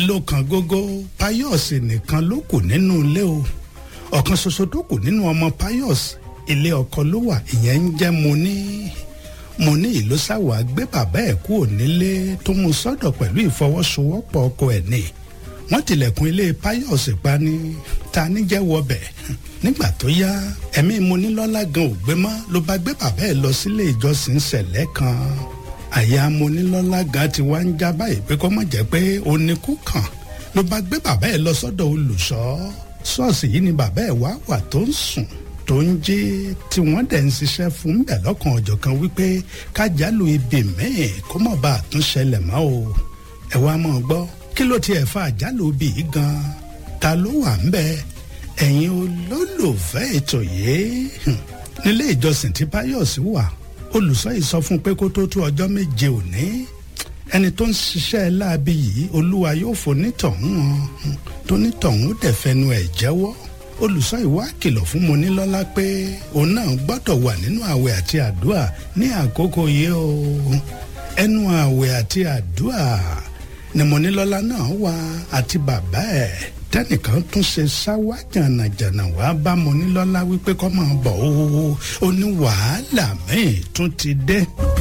ló kan gógó Pius nìkan ló kù nínú ilé o ọ̀kan ṣoṣo tó kù nínú ọmọ Pius ilé ọkọ ló wà ìyẹn ń jẹ́ mo ní mo ní ìlú sáwà gbé bàbá ẹ̀ kúrò nílé tó mú sọ́dọ̀ pẹ̀lú ìfọwọ́sowọ́pọ̀ ọkọ ẹ̀ ní wọ́n tilẹ̀kùn ilé Pius pa ní ta ní jẹ́wọ́ bẹ̀ nígbà tó yá ẹ̀mí mo ní lọ́lá gan ò gbé mọ́ ló bá gbé bàbá ẹ̀ lọ sílé ìjọsìn ṣẹ̀lẹ̀ kan àyà mo ní lọ́lá gan ti wá ń já báyìí pé kó má jẹ́ pé oníkú kàn ló bá gbé bàbá ẹ̀ lọ sọ́dọ̀ olùṣọ́ ṣọ́ọ̀ṣì yìí ni bàbá ẹ̀ wá wà tó ń sùn tó ń jí tí wọ́n dẹ̀ ń ṣiṣẹ́ fún bẹ̀ lọ́kàn ọ̀jọ̀ kan wípé kájálù ibi míì kó má bàa tún ṣẹlẹ̀ mọ́ o ẹ wá mọ̀ gbọ́ kí ló tiẹ̀ fa àjálù ibi yìí gan ta ló wà ń bẹ̀ ẹ̀yin olólùfẹ́ ètò yìí nílé ìjọsìn tí Pius wà olùṣọ́ yìí sọ fún un pé kó tó tó ọjọ́ méje òní ẹni tó ń ṣiṣẹ́ láabi yìí olúwa yóò fonítọ̀hún hàn tónítọ̀hún dẹ̀ fẹnu ẹ̀ jẹ́wọ́ olùṣọ́ ìwà kìlọ̀ fún Monílọ́lá pé òun náà gbọ́dọ̀ wà nínú àwẹ̀ àti àdúà ní àkókò yìí o ẹnu àwẹ̀ àti àdúà ni Monílọ́lá náà wà àti bàbá ẹ̀ tẹnìkan tún ṣe ṣáwá jànàjànà wàá bá Monílọ́lá wípé kó máa bọ̀ ó ó ní wàhálà míì tún ti dé.